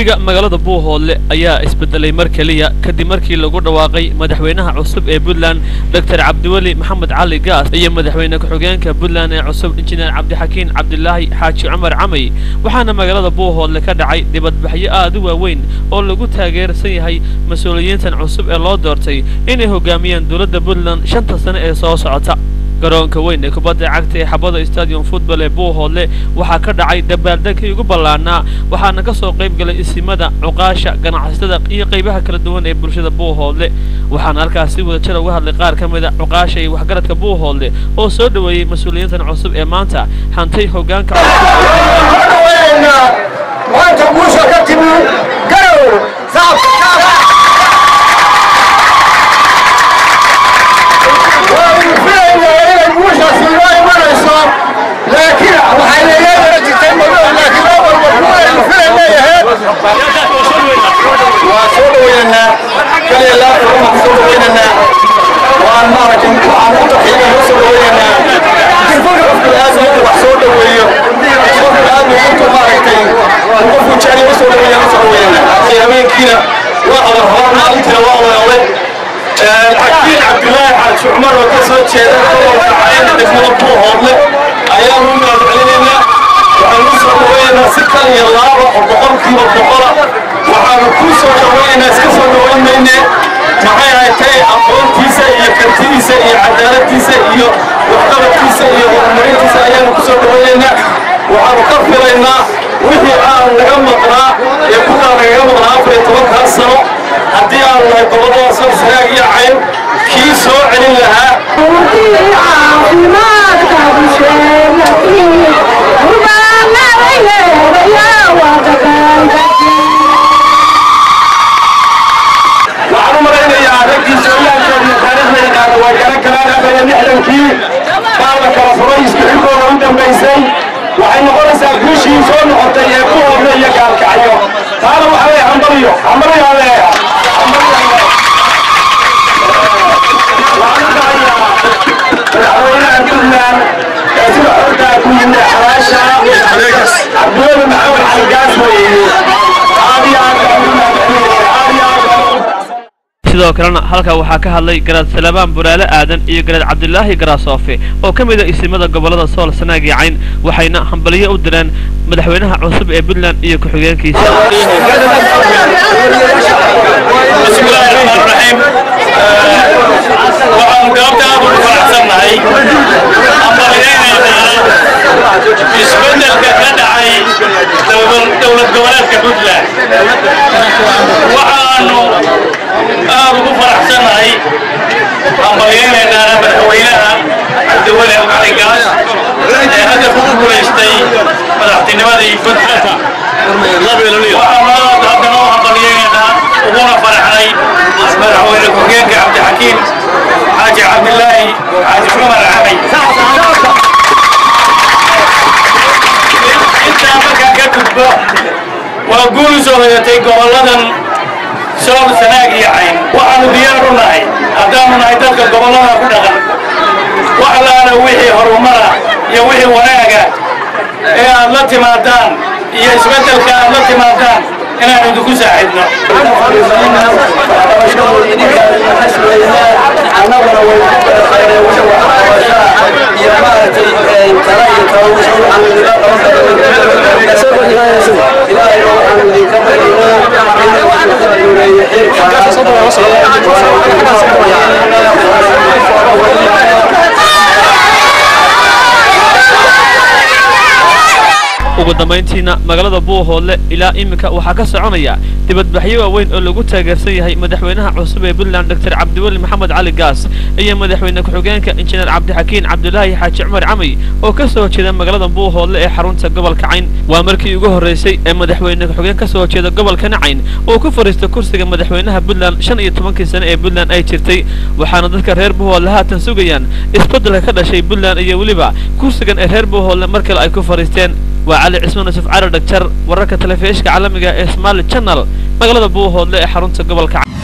jawiga magaalada buuhoodle ayaa isbedelay mar keliya kadib markii lagu dhawaaqay madaxweynaha cusub ee puntland doctor cabdiweli maxamed cali gaas iyo madaxweyne ku-xigeenka puntland ee cusub injineer cabdixakiin cabdilaahi xaaji cumar camay waxaana magaalada buuhoodle ka dhacay dibadbaxyo aad u waaweyn oo lagu taageersan yahay mas-uuliyiintan cusub ee loo doortay inay hogaamiyaan dowladda puntland shanta sane ee soo socota garoonka weyn ee kubadda cagta ee xabada stadium football ee buuhoodle waxaa ka dhacay dabaaldegkii ugu ballaanaa waxaana ka soo qayb galay isimada cuqaasha ganacsatada iyo qaybaha kala duwan ee bulshada buuhoodle waxaana halkaas si wada jir uga hadlay qaar ka mida cuqaasha iyo waxgaradka buuhoodle oo soo dhoweeyey mas-uuliyiintan cusub ee maanta hantay hoggaanka maanta guusha ka timi garow waanu filaynaa inay guushaasi inoo imanayso laakiin waxay leeyahay jirtay madow laakiin loo walba kuwaynu filayna yaheed waa soo dhaweynanaa kaliya laafta waxaan soo dhaweynanaa waan maaragtay waxaan u taxiina loo soo dhaweynanaa qofku aad inuu wax soo dhaweeyo qofku aad intuu maaragtay qofku jecel u soo dhaweeyo la soo dhaweynanaa habeenkiina waa abar hor maalintiina waa walaale xakiin cabdilaahi xaaji cumar oo ka soo jeeda gobolka cayna degmada buuhoodle ayaanu u mahadcelinaynaa waxaanu u soo dhaweynaynaa si kal iyo laaba oo boqolkiiba boqola waxaanu ku soo dhaweynaynaa iska soo dhaweyn mayne maxay haytay aqoontiisa iyo kartidiisa iyo cadaaladdiisa iyo waxqabadkiisa iyo horumarintiisa ayaanu ku soo dhaweynaynaa waxaanu ka filaynaa wixii aan naga maqnaa ee kudaa nagaga maqnaa afar iyo tobankaa sano haddii aan nahay gobollada soo sanaag iyo cayn kii soo celin lahaa waxaan u malaynayaa raggii sooyaalkooda iyo taariikhda yaqaana waa garan karaan afar iyo lixdankii baa la kala furay isku xigooda u dambaysay waxay noqonaysaa guushii soo noqotay ee ku hoodla iyo gaalkacyo taana waxaa leeyahay hambaliyo hambaliyaa leeyahay madaxweynaha puntland ee sida xortaa ku yimid xalaasha cabdiweli maxamed xalgaas weeye aad iyo aad baan ugu mahadcelinaya aad iyo aad baan ugu sidoo kalena halkaa waxaa ka hadlay garaad salabaan buraale aadan iyo garaad cabdilaahi garaasoofe oo ka mid a isimada gobollada sool sanaag iyo cayn waxayna hambaliyo u direen madaxweynaha cusub ee puntland iyo ku-xigeenkiisa بسم الله الرحمن الرحيم waxaan goobta aad ugu faraxsannahay ambaliyaynaynaa isbeddelka ka dhacay dowlad goboleedka puntland waxaanu aad ugu faraxsannahay ambaliyaynaynaa madaxweynaha cabdiweli cali gaas ee hadda ku guulaystay madaxtinimadii puntland waxaanu aad haddana u ambaliyaynaynaa uguna faraxnay madaxweyne ku-xigeenka cabdixakiim xaaji cabdilaahi xaaji cumar camay intaa markaan ka gudbo waa guul u soo hoyatay gobolladan sool sanaag iyo cayn waxaanu diyaar u nahay haddaanu nahay dadka gobollada ku dhaqan wax laana wixii horumara iyo wixii wanaaga ee aad la timaadaan iyo isbeddelka aad la timaadaan inaan idinku saaxiibno annaguna way ku baraqaynay wixii waxqabashaa iyo maaragtay tala iyo tabawisho waxaan idinla qaban karnaa ilaahay oo waxaan idinka baryaynaa inuu idinku aduureeyo ugu dambayntiina magaalada buuhoodle ilaa iminka waxaa ka soconaya dibadbaxyo waaweyn oo lagu taageersan yahay madaxweynaha cusub ee puntland doctor cabdiweli maxamed cali gaas iyo madaxweyne ku-xigeenka injineer cabdixakiin cabdilaahi xaaji cumar camay oo ka soo jeeda magaalada buuhoodle ee xarunta gobolka cayn waa markii ugu horreysay ee madaxweyne ku-xigeen ka soo jeeda gobolkana cayn uu ku fadhiisto kursiga madaxweynaha puntland shan iyo tobankii sane ee puntland ay jirtay waxaana dadka reer buuhoodle haatan sugayaan isbeddelka ka dhashay puntland iyo weliba kursigan ee reer buuhoodle mar kale ay ku fadhiisteen waa cali cismaan yusuf cali dhagjar wararka telefishka caalamiga ee somaali channel magaalada buuhoodle ee xarunta gobolka